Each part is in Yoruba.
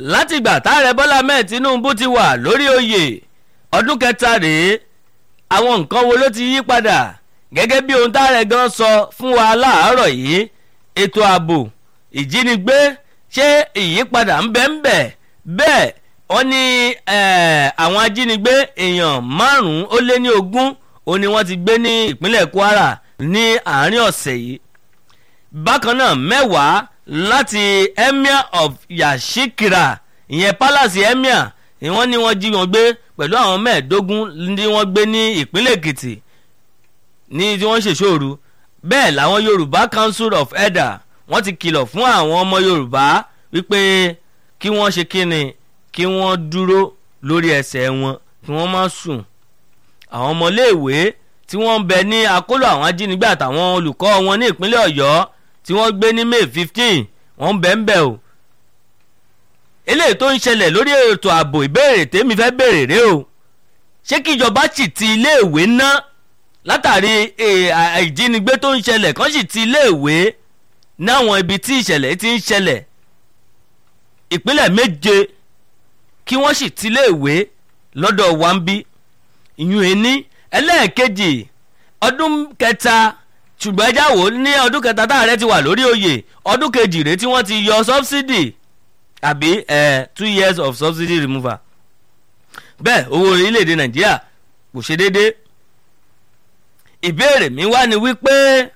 látìgbà táàrẹ bọ́lá mẹ́ẹ̀ tinubu ti wà lórí oyè ọdún kẹta rèé àwọn nǹkan wo ló ti yí padà gẹ́gẹ́ bí ohun táàrẹ gan sọ fún wa láàárọ̀ yìí ètò ààbò ìjínigbé ṣé ìyípadà ń bẹ ń bẹ bẹ́ẹ̀ wọ́n ní àwọn ajínigbé èèyàn márùn-ún ó lé ní ogún ó ní wọ́n ti gbé ní ìpínlẹ̀ kwara ní àárín ọ̀sẹ̀ yìí bákan náà mẹ́wàá láti emir of yashikira ìyẹn palace emir ni wọ́n ní wọ́n jí wọn gbé pẹ̀lú àwọn mẹ́ẹ̀ẹ́dógún ní wọ́n gbé ní ìpínlẹ̀ èkìtì ní tí wọ́n ṣèṣòru bẹ́ẹ̀ làwọn yorùbá council of elder wọ́n ti kìlọ̀ fún àwọn ọmọ yorùbá wípé kí wọ́n ṣe kíni kí wọ́n dúró lórí ẹsẹ̀ wọn kí wọ́n má sùn àwọn ọmọléèwé tí wọ́n ń bẹ ní akóló àwọn ajínigbé àtàwọn olùkọ́ wọn ní ìpínlẹ̀ ọ̀yọ́ tí wọ́n gbé ní may fifteen wọ́n ń bẹ ń bẹ o eléyìí tó ń ṣẹlẹ̀ lórí ètò ààbò ìbéèrè tèmi fẹ́ béèrè rè o ṣé kíjọba sì ti iléèwé ná látàrí ìjínigbé tó ń ṣẹlẹ̀ kán sì ti iléèwé náwọn ibi tí ìṣẹ̀lẹ̀ ti ń ṣẹlẹ̀ ìpínlẹ̀ méje kí wọ́n sì ti iléèwé lọ́dọ̀ wambi ìyún ẹni ẹlẹ́ẹ̀kejì ọdún kẹta ṣùgbọ́n ẹjá wò ní ọdún kẹta táàrẹ ti wà lórí oyè ọdún kejì rèé tí wọ́n ti yọ subsidy àbí uh, two years of subsidy removal bẹ́ẹ̀ owó orílẹ̀-èdè nàìjíríà kò ṣe déédéé ìbéèrè mi wá ni wípé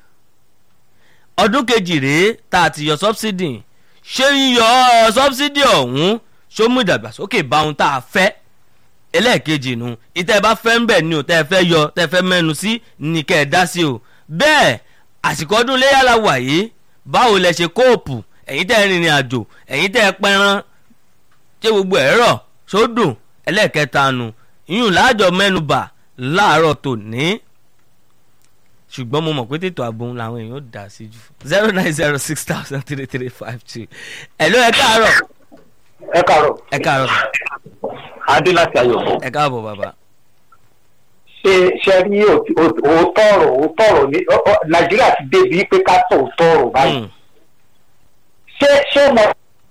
ọdún kejì rèé tá a ti yọ subsidy ṣé yíyọ subsidy ọ̀hún ṣó mú ìdàgbàsókè bá ohun tá a fẹ́ ẹlẹ́ẹ̀kejì nu ìtẹ́ bá fẹ́ ń bẹ̀ ni ò tẹ́ fẹ́ yọ tẹ́ fẹ́ mẹ́nu sí ní kẹ́ ẹ̀ dá sí o bẹ́ẹ̀ àsìkò ọdún léyà la wà yìí báwo lẹ ṣe kóòpù ẹ̀yin tẹ́ rìnrìn àjò ẹ̀yin tẹ́ pẹran ṣé gbogbo ẹ̀ rọ̀ sódò ẹlẹ́ẹ̀kẹta nu ìyún láàjọ mẹ́nubà láàárọ̀ tòní ṣùgbọ́n mo mọ̀ pé tètò ààbò làwọn èèyàn dà sí jù zero nine zero six thousand three three five two ẹ̀ ló ẹ káàárọ̀ ẹ káàárọ̀ ẹ káàárọ̀ adé láti ayọ̀ ẹ káàbọ̀ bàbá. ṣe ṣe rí òótọ́ ọ̀rọ̀ òótọ́ ọ̀rọ̀ ní nàìjíríà ti débi pé ká sọ òótọ́ ọ̀rọ̀ báyìí ṣé ṣé mo.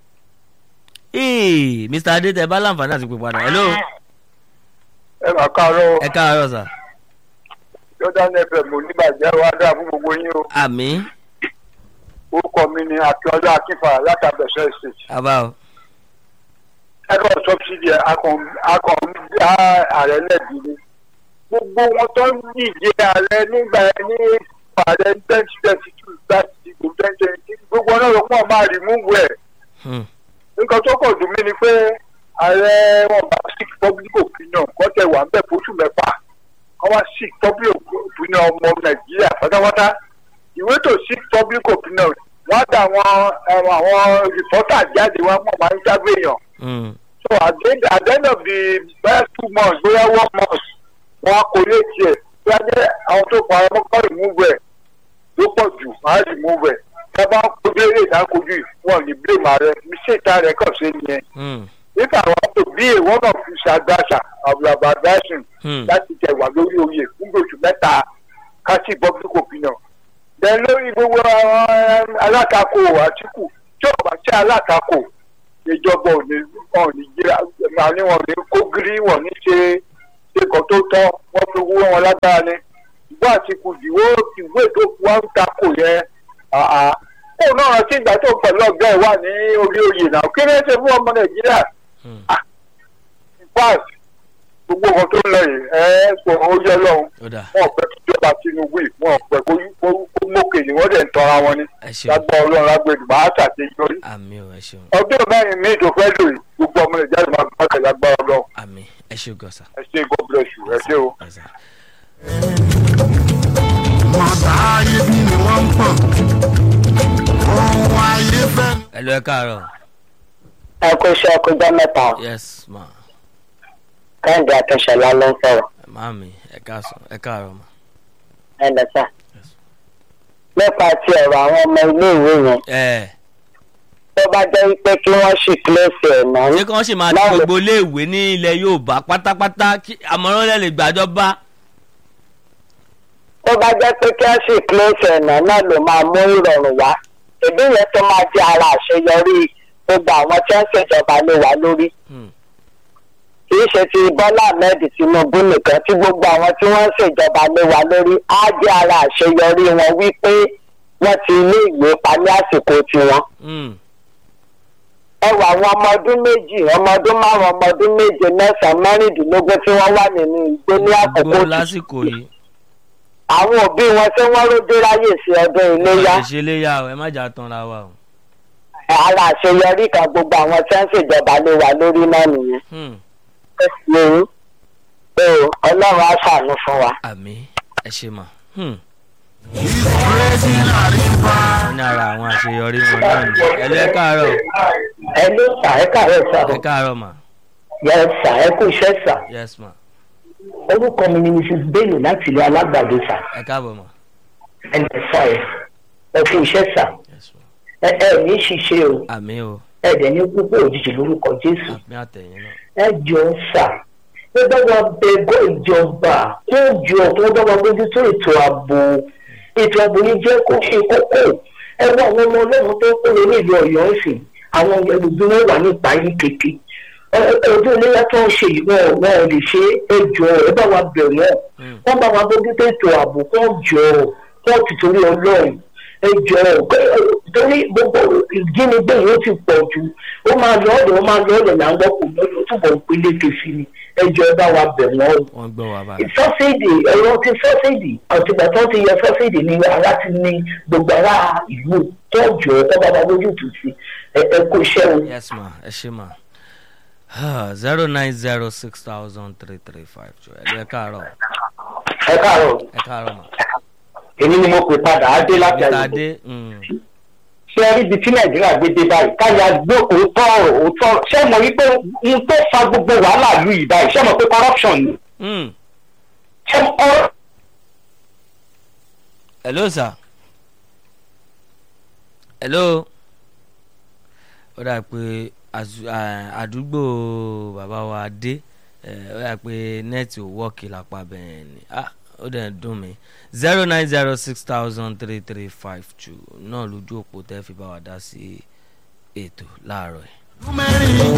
ee mr adé tẹ bá láǹfààní àti pè padà hello ẹ mà káàárọ̀ ẹ káàárọ̀ sà. jordan fm oníbàjẹ́ wa dáa fún gbogbo yín o àmì orúkọ mi ni akíọ́lá akínfà látàbẹ̀sẹ̀ state àbá o ẹ̀rọ sọ́bsidì akọ̀ dá ààrẹ lẹ́bi ni gbogbo wọn tó ń díje ààrẹ nígbà yẹn ní ààrẹ twenty twenty two láti dìbò twenty twenty gbogbo náà ló pọ̀ máa rìmúvù ẹ̀ nǹkan tó kọ̀ dùn mí ni pé ààrẹ wọn bá sick public opinion kọ́tẹ̀ wà ń bẹ̀ fóṣù mẹ́fà wọ́n wá sick public opinion ọmọ nàìjíríà pátápátá ìwé tó sick public opinion wọ́n dà àwọn àwọn rìpọ́tà jáde wọn mọ̀ máa ń jágbé èèyàn so at the, end, at the end of the first two months bóyá one month wọn á kórè tiẹ̀ bí wọ́n jẹ́ àwọn tó pa ọmọ kọ́ remove ẹ̀ ló pọ̀ jù á remove ẹ̀ tá a bá kojú eré ìdákojú yìí wọn ní blame ààrẹ mistake tá a rẹ̀ kàn ṣe nìyẹn if I want to be a one of his advisers I will have advised him láti tẹ̀ wá lórí oyè fún oṣù mẹ́ta kásì public opinion then lórí gbogbo àwọn alátakò àtìkù tí ò bá ṣe alátakò ìjọba ò ní wọn ò ní jíra màá ní wọn ò ní kó gírí wọn ní ṣe ṣèkọ tó tọ́ wọn fi wú wọn lágbára ni ìgbà àtìkù ìwé ìwé tó wá ń takò yẹn kó náà rántí ìgbà tó pẹ̀lú ọ̀gá ẹ̀ wà ní orí oyè náà kí ló ń ṣe fún ọmọ nàìjíríà fact gbogbo nǹkan tó ń lọ yìí ẹ sọ ó yẹ lọ́hùn wọn pẹ́ kíjọba tinubu yìí wọn pẹ́ kó mókè ni wọ́n dẹ̀ ń tọ́ra wọn ni lágbá ọlọ́run lágbèdè máa ṣàṣeyọrí àmì ò ẹ ṣeun ọdún mẹ́rin míì tó fẹ́ lò yìí gbogbo ọmọ nàìjíríà máa gbọ́ ọ̀kẹ́ lágbá ọlọ́run àmì ẹ ṣe gọ̀ọ̀sà. ẹ ṣe god bless you ẹ ṣe o. mọ̀tà ayé bí ni wọ́n ń pọ̀ ohun ayé fẹ́. ẹ lọ ẹ káàárọ̀. ẹ kó iṣẹ́ ọkọjá mẹ́ta yes ma kẹ́hìndé akínṣọlá ló ń sọ̀rọ̀ màámi ẹ káàsán ẹ káàárọ̀ ma. ẹ lọ́sà. nípa ti ọ̀rọ̀ àwọn ọmọ iléèwé yẹn ẹ tó bá jẹ́ wípé kí wọ́n sì kílẹ̀sì ẹ̀ náà. ṣé kí wọ́n sì máa ti Báwo- gbogbo iléèwé ní ilẹ̀ yorùbá pátápátá kí àmọ́ràn lẹ́ lè gbàjọba. tó bá jẹ́ pé kí wọ́n sì kílẹ̀sì ẹ̀ náà náà ló máa mú ìrọ̀rùn wá ìbí yẹn tó máa jẹ́ ara àṣeyọrí gbogbo àwọn tí wọ́n ń ṣèjọba lé wa lórí Hmm. kì í ṣe ti bọ́lá ahmed tinubu nìkan tí gbogbo àwọn tí wọ́n ń ṣèjọba lé wa lórí á jẹ́ ara àṣeyọrí wọn wípé wọ́n ti ilé ìwé pa ní àsìkò tiwọn. Hmm. ẹ wà àwọn ọmọ ọdún méjì ọmọ ọdún márùn ọmọ ọdún méje mẹ́sàn-án mẹ́rìndínlógún tí wọ́n wà nínú igbó ní àkókò gbọ́ tí lásìkò yìí àwọn òbí wọn tí wọ́n rójú ráyè sí ọdún iléyá ẹ ṣe léyà o ẹ má jà tanra wa o. ara àṣeyọrí kan gbogbo àwọn tí wọ́n ń ṣèjọba lé wa lórí náà nìyẹn. Hmm. lóyún o ọlọ́run á ṣàánú fún wa. àmì ẹ ṣe mà. Hmm. He's praising a river. wọ́n ní ara àwọn àṣeyọrí wọn náà ni. ẹ lẹ́ káàárọ̀ ẹ ló sà ẹ káàárọ̀ sà ẹ káàárọ̀ mà. yẹ sà ẹ kú iṣẹ́ sà yes ma orúkọ mi ni mrs bello láti ilé alágbàdo sà ẹ káàbọ̀ mà. ẹnì sà ẹ ẹ kú iṣẹ́ sà yes ma. ẹ ẹ ní ṣiṣẹ́ o àmì o ẹ dẹ̀ ní púpọ̀ òjijì lórúkọ jésù àmì àtẹ̀yìn náà. ẹ jọ sà ẹ bá wa bẹ gọ́ ìjọba kó jọ kó bá wa bójú tó ètò ààbò ètò ààbò yìí jẹ́ kó ṣe kókó ẹ wá àwọn ọmọ ọlọ́run tó kúrò nílùú ọ̀yọ́ ìsìn àwọn ẹlòmí wọn wà nípa yìí kéke ọdún iléyà tó ń ṣe yìí wọn wọn ò lè ṣe é jọ ẹ bá wa bẹ̀ wọ́n Hmm. wọ́n bá wa bójú tó ètò ààbò kó jọ kó ti torí ọlọ́run ẹ jọ torí gbogbo ìjínigbé yìí ó ti pọ̀ jù ó máa lọ ọ̀dọ̀ ó máa lọ ọ̀dọ̀ là ń gbọ́ kò lọ́dọ̀ túbọ̀ ń peléke sí ni ẹ jọ ẹ bá wa bẹ̀ wọ́n o wọ́n gbọ́ wa báyìí. sọ́sídì ẹ̀rọ ti sọ́sídì àtìgbà tó ti yẹ sọ́sídì ni ara ti ní gbogbo ara ìlú tọ́jú ẹ̀ tọ́ba bá lójú tù sí ẹ ẹ kó iṣẹ́ o. yes ma ẹ ṣe ma. zero nine zero six thousand three three five two ẹ lẹ́ káàárọ̀ ẹ káàárọ̀ ẹ káàárọ̀ mà. èmi ni mo pè padà á dé láti mr àyè adé hmm. ṣé ẹ rí ibi tí nàìjíríà gbé dé báyìí káyà gbé òótọ́ ọ̀rọ̀ òótọ́ ọ̀rọ̀ ṣé mo rí pé n tó fa gbogbo wàhálà lù yìí báyìí ṣé mo pé corruption ni Hmm. ṣé ọ̀rọ̀ hello sir. hello. ó dà pé àzù- à- àdúgbò bàbá wa dé ó dà pé nẹ́ẹ̀tì ò wọ́ọ̀kì lápá bẹ́ẹ̀ ni Ah, ó dẹ̀ ń dùn mí zero nine zero six thousand three three five two náà lójú òpó tẹ́ fi bá wa dá sí ètò láàárọ̀ yìí. Mẹ́rin